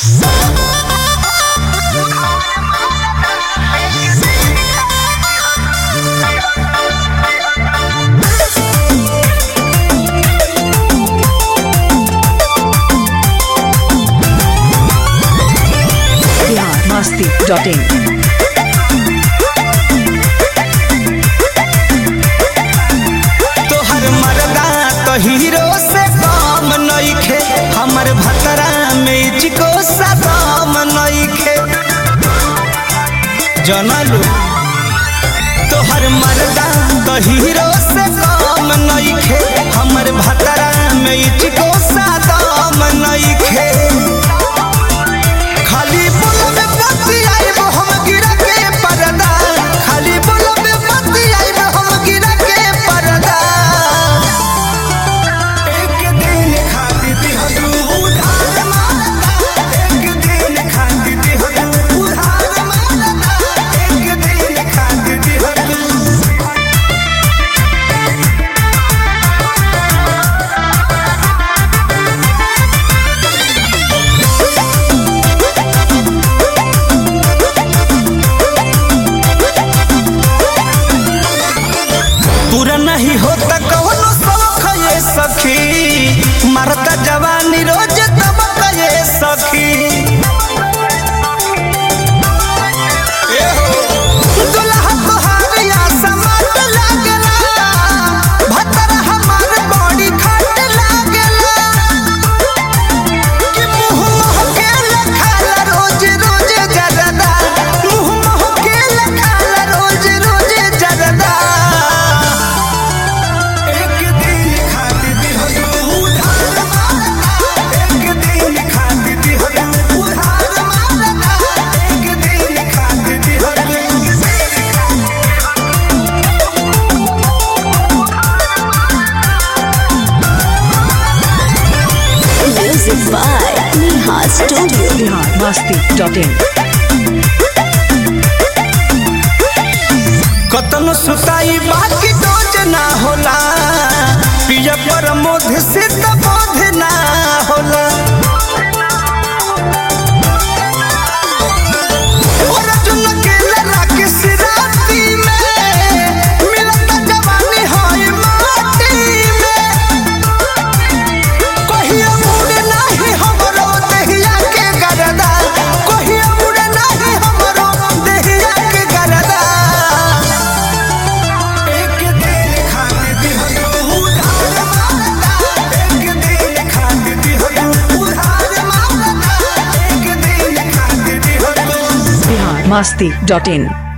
Masti.in. तोहर मरदा तो हीरो से कम नइखे हमर भतरा में चिको सदाम नइखे जनलू तोहर मरदा तो हीरो से कम नइखे हमर भतरा में चिको सदाम नइखे खाली बोलबे पति आइब हम गिरा के परदा खाली बोलबे पति आइब हम गिरा के परदा एक दिन खाती थी हदू उधार मारता एक दिन खाती थी हदू उधार मारता एक दिन खाती थी हदू पूरा नहीं होता कौनो शौक ये सखी मरता जवानी रोज तबक ये सखी ए हो, दुल्हा तोहार या समाट लागला, भतरा हमार बड़ी खाट लागला। कि मुँह महकेला खाला रोज रोज जरदा, मुँह महकेला खाला रोज रोज जरदा। एक दिन खाती थी हदू उधार मारता एक दिन खाती थी हदू उधार मारता एक दिन खाती थी हदू Music by Neha Studio. Bihar Masti.in. कतन सुताई बाकी डोज ना होला पिया पर मोध से बोध ना होला और अर्जुन के लड़ा के सिराती में मिलता जवानी होई माटी में कहिया मुड़ नाही हमरो देहिया के गरदा कहिया मुड़ नाही हमरो देहिया के गरदा एक दिन खाती थी हदू उधार मारता एक दिन खाती थी हदू उधार मारता एक दिन खाती थी हदू Bihar Masti.in.